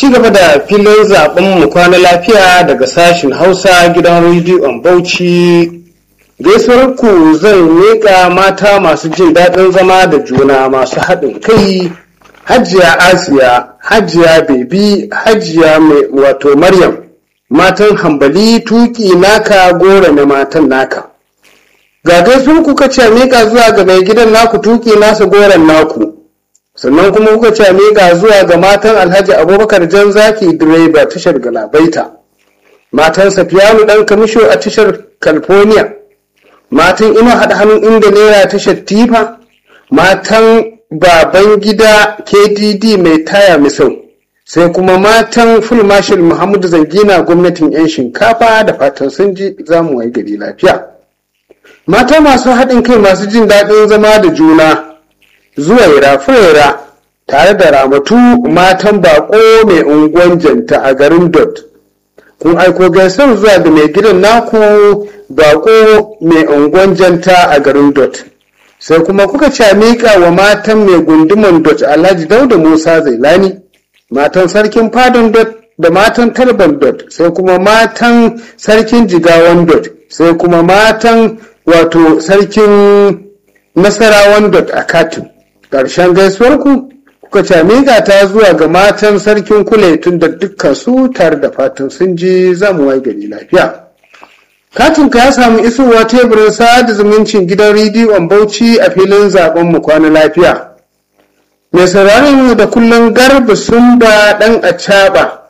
ci gaba da filin zaben mu kwana lafiya daga sashen hausa gidan rediyon bauchi gaisuwar ku zan miƙa mata masu jin daɗin zama da juna masu haɗin kai hajiya asiya hajiya bebi hajiya mai wato maryam matan hambali tuki naka gora na matan naka ga gaisuwar kuka ce miƙa zuwa ga mai gidan naku tuki nasa goron naku sannan kuma kuka ce miƙa zuwa ga matan alhaji abubakar jan zaki direba tashar galabaita matan safiyanu ɗan kamisho a tashar california matan ina haɗa hannun inda naira tashar tifa matan baban gida kdd mai taya misau sai kuma matan full marshal muhammadu zangina gwamnatin 'yan shinkafa da fatan sun ji zamu wai gari lafiya mata masu haɗin kai masu jin daɗin zama da juna zuwaira furera tare da ramatu matan bako mai unguwan janta a garin dot kun aiko gaisar zuwa da mai gidan naku bako mai unguwan janta a garin dot sai kuma kuka ce miƙa wa matan mai gunduman dot alhaji dauda musa zailani matan sarkin fadon dot da matan tarban dot sai kuma matan sarkin jigawan dot sai kuma matan wato sarkin nasarawan dot a katin ƙarshen gaisuwarku kuka ce miƙa ta zuwa ga matan sarkin tun da dukkan su tare da fatan sun ji zamu wai gari lafiya katin ka ya samu isowa teburin sada zumuncin gidan rediyon bauchi a filin zaben mu kwana lafiya mai sauraron mu da kullum garba sun ba dan acaba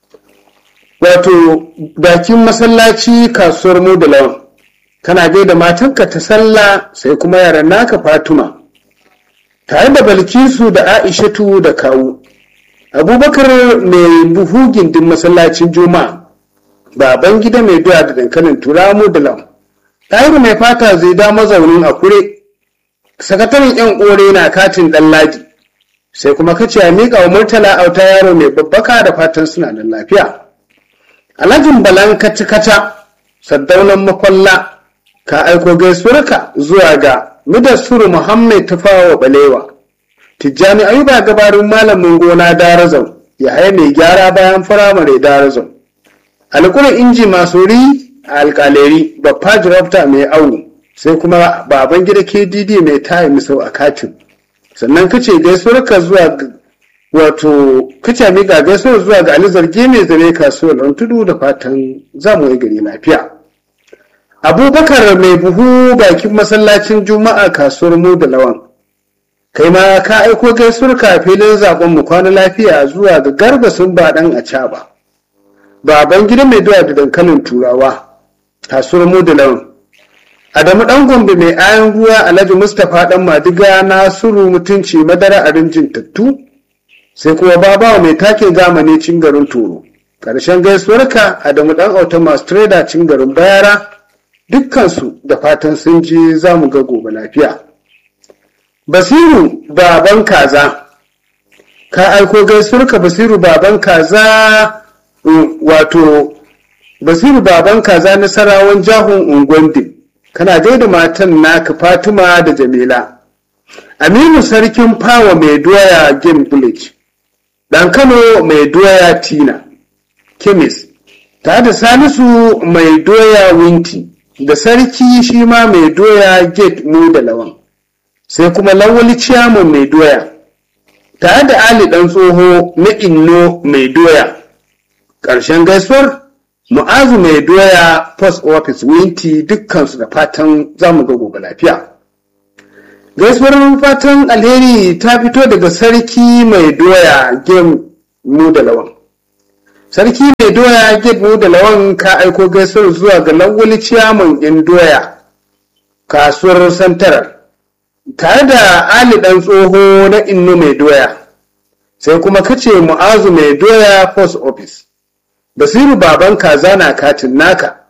wato bakin masallaci kasuwar mu da lawan kana gaida matanka ta sallah sai kuma yaran naka fatuma tare da balkisu da aishatu da kawu abubakar mai buhu gindin masallacin juma'a baban gida mai doya da dankalin turamu da lam ɗahiru mai fata zai da mazaunin a kure sakataren yan ƙore na katin ɗan ladi sai kuma kace a miƙa wa murtala auta yaro mai babbaka da fatan suna da lafiya alhajin balan kata saddaunan makwalla ka aiko gaisuwarka zuwa ga Mudassuru Muhammad Tafawa Balewa, Tijjani Ayuba gabarin malamin gona Darazau, ya haya mai gyara bayan firamare Darazau. Alƙulan inji masuri a alƙaleri, Baffa Jirafta mai awu, sai kuma baban gida KDD mai tayi misau a katin. Sannan kace gaisuwarka zuwa wato kace miƙa gaisuwar zuwa ga Ali Zarge mai zare kasuwar tudu da fatan zamu yi gari lafiya. abubakar mai buhu bakin masallacin juma'a kasuwar mu da lawan kai ma ka aiko gaisuwar ka filin zaben mu kwana lafiya zuwa ga garba sun ba dan a caba baban gida mai doya da dankalin turawa kasuwar mu da lawan adamu dan gombe mai ayan ruwa alhaji mustapha dan madiga nasiru mutunci madara a rinjin tattu sai kuma babawa mai takin zamani cin garin toro ƙarshen gaisuwarka adamu dan auta masu trader cin garin bayara dukkansu da fatan sun ji za mu ga gobe lafiya. Basiru baban kaza, ka aiko gaisuwarka Basiru baban kaza wato Basiru baban kaza nasarawan jahun Ungwande, kana gaida matan naka Fatima da Jamila. Aminu sarkin fawa mai doya game village, ɗan Kano mai doya Tina, Kemis, ta da Salisu mai doya Winti. da sarki shi ma mai doya gate mu da lawan sai kuma lawali ciyaman mai doya tare da ali dan tsoho na inno mai doya ƙarshen gaisuwar mu'azu mai doya post office winti dukkansu da fatan zamu ga gobe lafiya gaisuwar fatan alheri ta fito daga sarki mai doya game mu da lawan sarki mai doya mu da lawan ka aiko gaisuwar zuwa ga lawali ciyaman in doya kasuwar santarar tare da ali dan tsoho na inno mai doya sai kuma kace mu'azu mai doya post office basiru baban kaza na katin naka